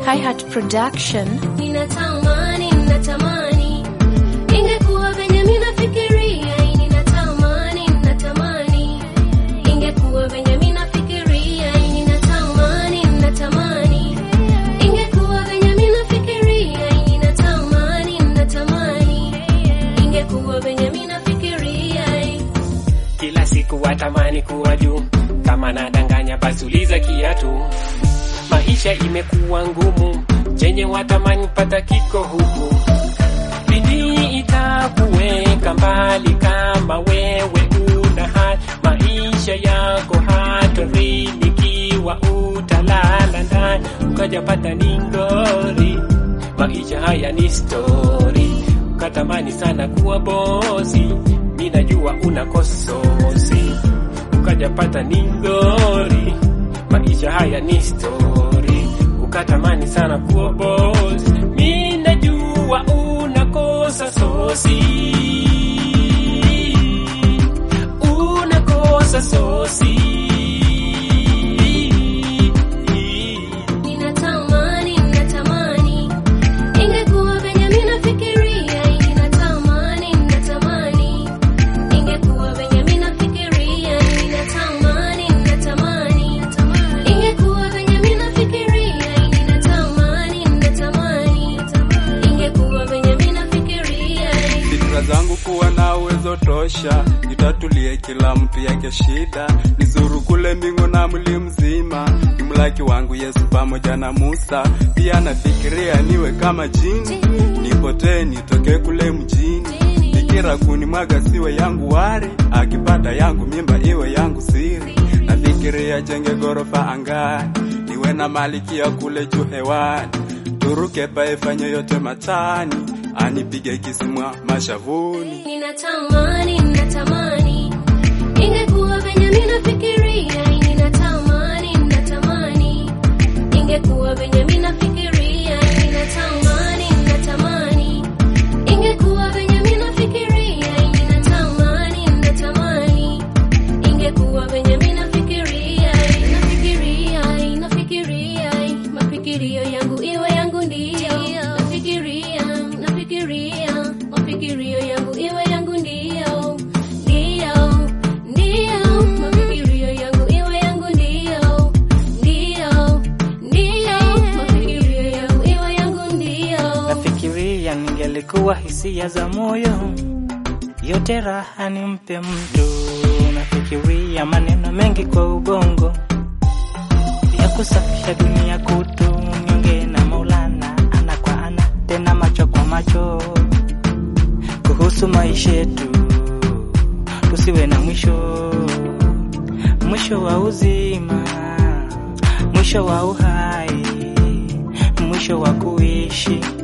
Hi-Hat Production. Ninatamani, ninatamani ingekuwa venye mimi nafikiria. Ninatamani, ninatamani ingekuwa venye mimi nafikiria. Ninatamani, ninatamani ingekuwa venye mimi nafikiria. Ninatamani, ninatamani ingekuwa venye mimi nafikiria. Kila siku watamani kuwa juu, kama nadanganya basi uliza kiatu. Maisha imekuwa ngumu, chenye watamani pata kiko huku. Bidii itakuweka mbali kama wewe una hali. Maisha yako hatarini ikiwa utalala ndani ukajapata ni ngori. Maisha haya ni stori, ukatamani sana kuwa bosi. Mi najua una kososi, ukajapata ni ngori. Maisha haya ni stori, ukatamani sana kuwa bosi. Mi najua una kosa sosi, unakosa sosi. Ninatamani, ninatamani ingekuwa venye mimi nafikiria. Ninatamani, ninatamani ingekuwa venye mimi nafikiria. Ninatamani, ninatamani ingekuwa venye mimi nafikiria. Ninatamani, ninatamani ingekuwa venye mimi nafikiria. Fikra zangu kuwa na uwezo tosha, nitatulie kila mtu yake shida, nizuru kule mbingu na mli mzima, nimlaki wangu Yesu pamoja na Musa. Pia nafikiria niwe kama jini, nipotee nitoke kule mjini, fikira kunimwaga siwe yangu wari, akipata yangu mimba iwe yangu siri. Nafikiria jenge gorofa angani, niwe na malikia kule juu hewani, turuke paefanye yote matani, anipige kisimwa mashavuni. Ninatamani, ninatamani ingekuwa venye mimi nafikiria. Ninatamani, ninatamani ingekuwa venye mimi nafikiria. Ninatamani, ninatamani ingekuwa venye mimi nafikiria. Ninatamani, ninatamani ingekuwa venye mimi nafikiria. Nafikiria, nafikiria mafikirio yangu iwe yangu ndio. Nafikiria, nafikiria mafikirio yangu iwe yangu ndio. Ndio, ndio mafikirio yangu iwe yangu ndio. Ndio, ndio mafikirio yangu iwe yangu ndio. Nafikiria ningelikuwa hisia za moyo, yote raha nimpe mtu. Nafikiria maneno mengi kwa ubongo ya kusafisha dunia kutu, niongee na Maulana ana kwa ana, tena macho kwa macho, kuhusu maisha yetu, tusiwe na mwisho, mwisho wa uzima, mwisho wa uhai, mwisho wa kuishi